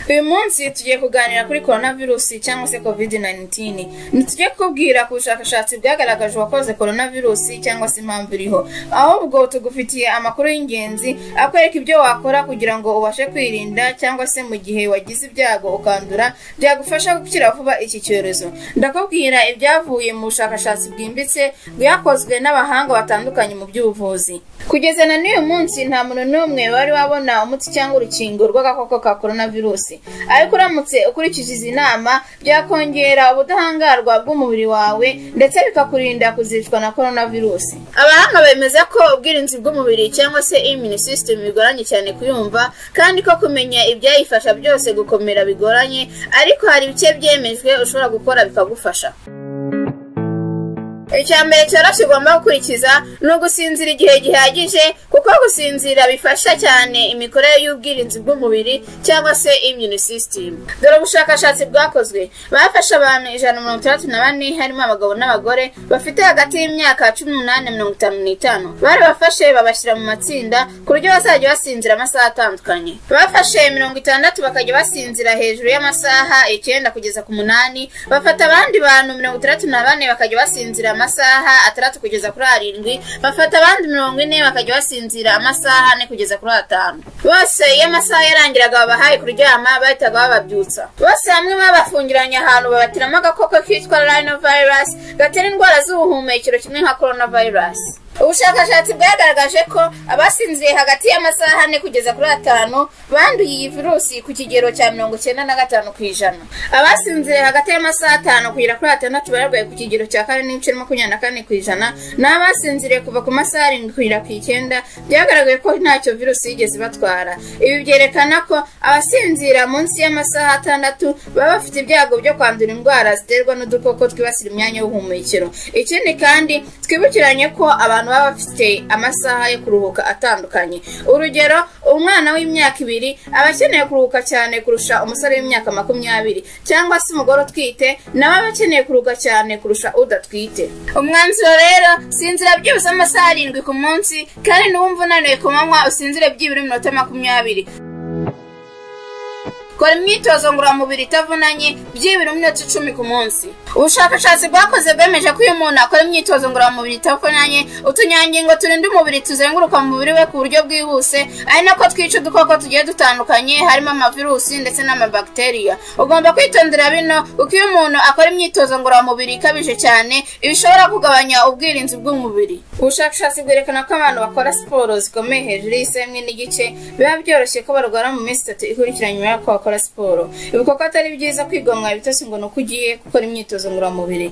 uyu munsi tugiye kuganira kuri korona virusi cyangwa se kovide nayinitini ntitujye kukubwira ku bushakashatsi bwagaragaje uwakoze korona virusi cyangwa se impamvu iriho ahubwo tugufitiye amakuru y'ingenzi akwereka ibyo wakora kugira ngo ubashe kwirinda cyangwa se mu gihe wagize ibyago ukandura byagufasha gukira vuba iki cyorezo ndakubwira ibyavuye mu bushakashatsi bwimbitse bwakozwe n'abahanga batandukanye mu by'ubuvuzi kugeza na n'uyu munsi nta muntu n'umwe wari wabona umuti cyangwa urukingo rw'agakoko ka korona virusi ariko uramutse ukurikije izi nama byakongera ubudahangarwa bw'umubiri wawe ndetse bikakurinda kuzicwa na korona virusi abahanga bemeza ko ubwirinzi bw'umubiri cyangwa se immune system bigoranye cyane kuyumva kandi ko kumenya ibyayifasha byose gukomera bigoranye ariko hari ibice byemejwe ushobora gukora bikagufasha icya mbere cyoroshye ugomba gukurikiza ni ugusinzira igihe gihagije kuko gusinzira bifasha cyane imikorere y'ubwirinzi bw'umubiri cyangwa se immune system dore ubushakashatsi bwakozwe bafashe abantu ijana na mirongo itandatu na bane harimo abagabo n'abagore bafite hagati y'imyaka cumi n'umunani mirongo itanu n'itanu barabafashe babashyira mu matsinda ku buryo bazajya basinzira amasaha atandukanye bafashe mirongo itandatu bakajya basinzira hejuru y'amasaha icyenda kugeza ku munani bafata abandi bantu mirongo itandatu na bane bakajya basinzira amasaha atandatu kugeza kuri arindwi bafata abandi mirongo ine bakajya basinzira amasaha ane kugeza kuri atanu bose iyo amasaha yarangiraga babahaye kuryama bahitaga bababyutsa bose hamwe babafungiranye ahantu babatiramo agakoko kitwa rhinovirus gatera indwara z'ubuhumekero kimwe nka coronavirus ubushakashatsi bwagaragaje ko abasinziriye hagati y'amasaha ane kugeza kuri atanu banduye iyi virusi ku kigero cya mirongo icyenda na gatanu ku ijana abasinziriye hagati y'amasaha atanu kugera kuri atandatu barwaye ku kigero cya kane n'ibice makumyabiri na kane ku ijana n'abasinziriye kuva ku masaha arindwi kugera ku icyenda byagaragaye ko ntacyo virusi yigeze ibatwara ibi byerekana ko abasinzira munsi y'amasaha atandatu baba bafite ibyago byo kwandura indwara ziterwa n'udukoko twibasira imyanya y'ubuhumekero ikindi kandi twibukiranye ko abantu baba bafite amasaha yo kuruhuka atandukanye urugero umwana w'imyaka ibiri aba akeneye kuruhuka cyane kurusha umusore w'imyaka makumyabiri cyangwa se umugore utwite nawe aba akeneye kuruhuka cyane kurusha udatwite umwanzuro rero sinzira byibura amasaha arindwi ku munsi kandi n'uwumva unaniwe ku manywa usinzire byibura iminota makumyabiri kora imyitozo ngororamubiri itavunanye byibura iminota icumi ku munsi ubushakashatsi bwakoze bwemeje ko iyo umuntu akora imyitozo ngororamubiri itavunanye utunyangingo turinda umubiri tuzenguruka mu mubiri we ku buryo bwihuse ari nako twica udukoko tugiye dutandukanye harimo amavirusi ndetse n'amabagiteriya ugomba kwitondera bino kuko iyo umuntu akora imyitozo ngororamubiri ikabije cyane bishobora kugabanya ubwirinzi bw'umubiri ubushakashatsi bwerekana ko abantu bakora siporo zikomeye hejuru y'isaha imwe n'igice biba byoroshye ko barwara mu minsi itatu ikurikiranye nyuma y'uko bakora siporo ibuka ko atari byiza kwigomwa ibitotsi ngo ni uko ugiye gukora imyitozo ngororamubiri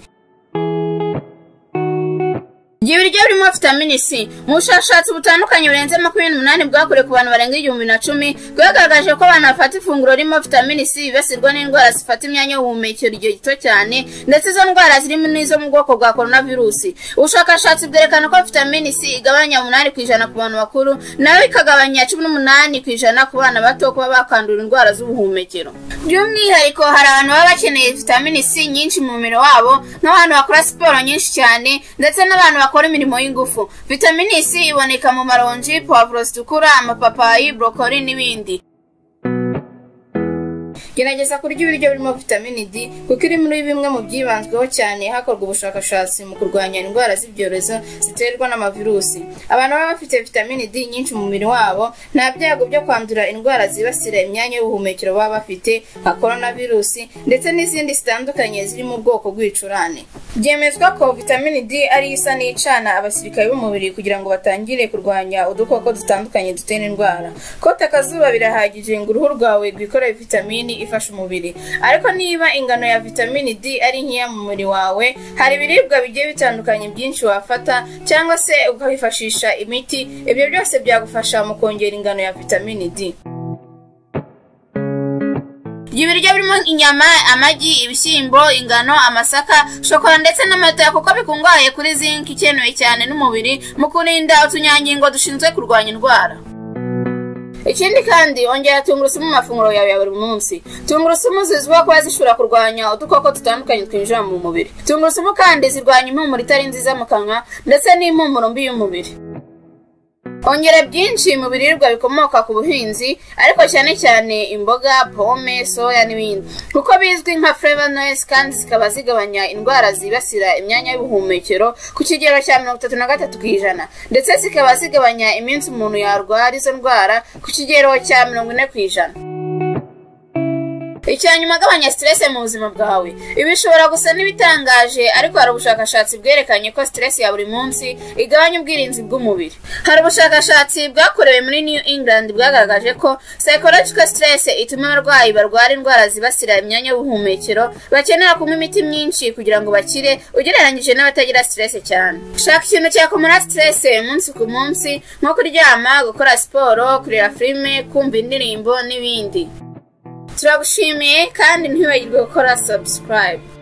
Igihe ibiryo birimo vitamini C mu bushakashatsi butandukanye burenze makumyabiri n'umunani bwakorewe ku bantu barenga igihumbi na cumi bwagaragaje ko abantu bafata ifunguro ririmo vitamini C bibasirwa n'indwara zifata imyanya y'ubuhumekero igihe gito cyane ndetse izo ndwara zirimo n'izo mu bwoko bwa coronavirusi ubushakashatsi bwerekana ko vitamini C igabanya umunani ku ijana ku bantu bakuru nayo ikagabanya cumi n'umunani ku ijana ku bana bato kuba bakandura indwara z'ubuhumekero by'umwihariko hari abantu baba bakeneye vitamini C nyinshi mu mubiri wabo nk'abantu bakora siporo nyinshi cyane ndetse n'abantu bakora imirimo y'ingufu vitamini C iboneka mu maronji puwavuro zitukura amapapayi borokori n'ibindi gerageza kurya ibiryo birimo vitamini D kuko iri muri bimwe mu byibanzweho cyane hakorwa ubushakashatsi mu kurwanya indwara z'ibyorezo ziterwa n'amavirusi abantu baba bafite vitamini D nyinshi mu mubiri wabo nta byago byo kwandura indwara zibasira imyanya y'ubuhumekero baba bafite nka coronavirusi ndetse n'izindi zitandukanye ziri mu bwoko bw'ibicurane byemezwa ko vitamini D ari isa n'icana abasirikare b'umubiri kugira ngo batangire kurwanya udukoko dutandukanye dutera indwara kota akazuba birahagije ngo uruhu rwawe rwikorere vitamini ifasha umubiri ariko niba ingano ya vitamini D ari nkeya mu mubiri wawe hari ibiribwa bigiye bitandukanye byinshi wafata cyangwa se ukifashisha imiti ibyo byose byagufasha mu kongera ingano ya vitamini D ibiryo birimo inyama amagi ibishyimbo ingano amasaka shokora ndetse n'amata kuko bikungahaye kuri zinc ikenewe cyane n'umubiri mu kurinda utunyangingo dushinzwe kurwanya indwara ikindi kandi ongera tungurusumu mu mafunguro yawe ya buri munsi tungurusumu zizwiho kuba zishobora kurwanya udukoko dutandukanye twinjira mu mubiri tungurusumu kandi zirwanya impumuro itari nziza mu kanwa ndetse n'impumuro mbi y'umubiri ongera byinshi mu biribwa bikomoka ku buhinzi ariko cyane cyane imboga pome soya n'ibindi kuko bizwi nka flavonoids kandi zikaba zigabanya indwara zibasira imyanya y'ubuhumekero ku kigero cya mirongo itatu na gatatu ku ijana ndetse zikaba zigabanya iminsi umuntu yarwara izo ndwara ku kigero cya mirongo ine ku ijana icya nyuma agabanya siteresi mu buzima bwawe ibi bishobora gusa n'ibitangaje ariko hari ubushakashatsi bwerekanye ko siteresi ya buri munsi igabanya ubwirinzi bw'umubiri hari ubushakashatsi bwakorewe muri new england bwagaragaje ko psychological stress ituma abarwayi barwara indwara zibasira imyanya y'ubuhumekero bakenera kunywa imiti myinshi kugira ngo bakire ugereranyije n'abatagira siteresi cyane shaka ikintu cyakumara siteresi umunsi ku munsi nko kuryama gukora siporo kureba filime kumva indirimbo n'ibindi turagushimiye kandi ntiwibagirwe gukora subscribe